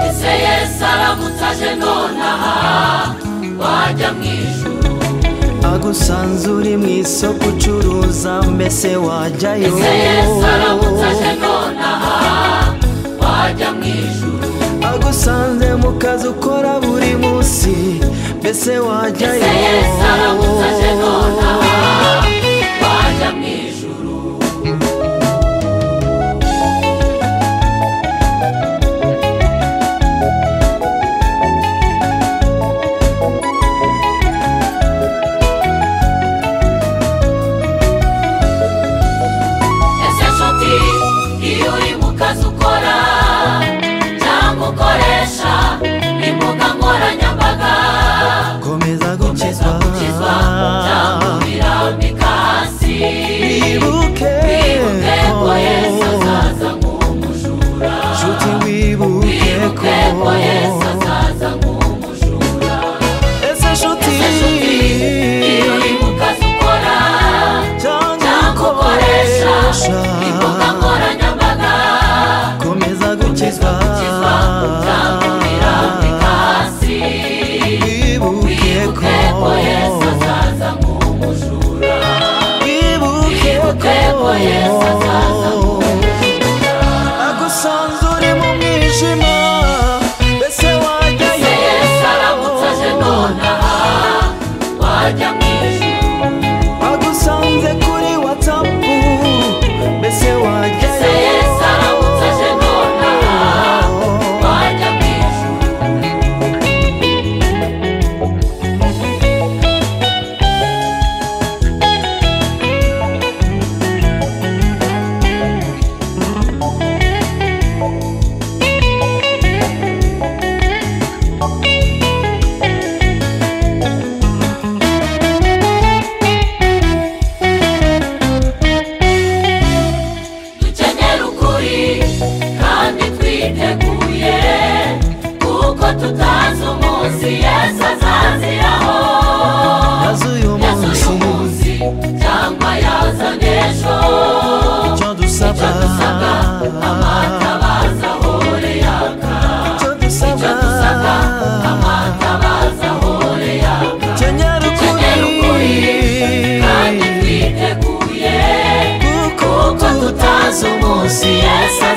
ese yesu aramutse aje nonaha wajya mu ijuru agusanzure mu isoko ucuruza mbese wajyayo ese yesu aramutse aje nonaha wajya mu ijuru agusanze mu kazi ukora buri munsi mbese ese wajyayo yesu aramutse aje nonaha wajya mu ijuru ese nshuti iyo uri mu kazi ukora cyangwa ukoresha imbuga nkoranyambaga komeza komeza gukizwa gukizwa cyangwa ubirambika hasi wibuke wibuke ko ko yesu azaza nk'umujura nshuti wibuke wibuke ko ko yesu azaza nk'umujura ese nshuti ese nshuti iyo uri mu kazi ukora cyangwa cyangwa ukoresha ukoresha imbuga nkoranyambaga komeza ukizwa gukizwa gukizwa cyangwa ubirambika hasi wibuke Wibuke ko Yesu ko azaza nk'umujura wibuke Wibuke ko Yesu azaza ko agusanze uri mu mwijima mbese Ese wajyayo Yesu aramutse aje nonaha wajya mu ijuru agusanze kuri watsapu mbese Ese wajyayo Yesu aramutse aje nonaha wajya mu ijuru dukenyera ukuri kandi twiteguye kuko tutazi umunsi Yesu azaziraho yazuye Yazuye umunsi umunsi cyangwa yazanye ejo icyo dusaba icyo dusabwa amatabaza ahore yaka icyo dusaba dusabwa amatabaza ahore yaka kenyera Kenyera ukuri, ukuri kandi twiteguye kuko kuko tutazi umunsi Yesu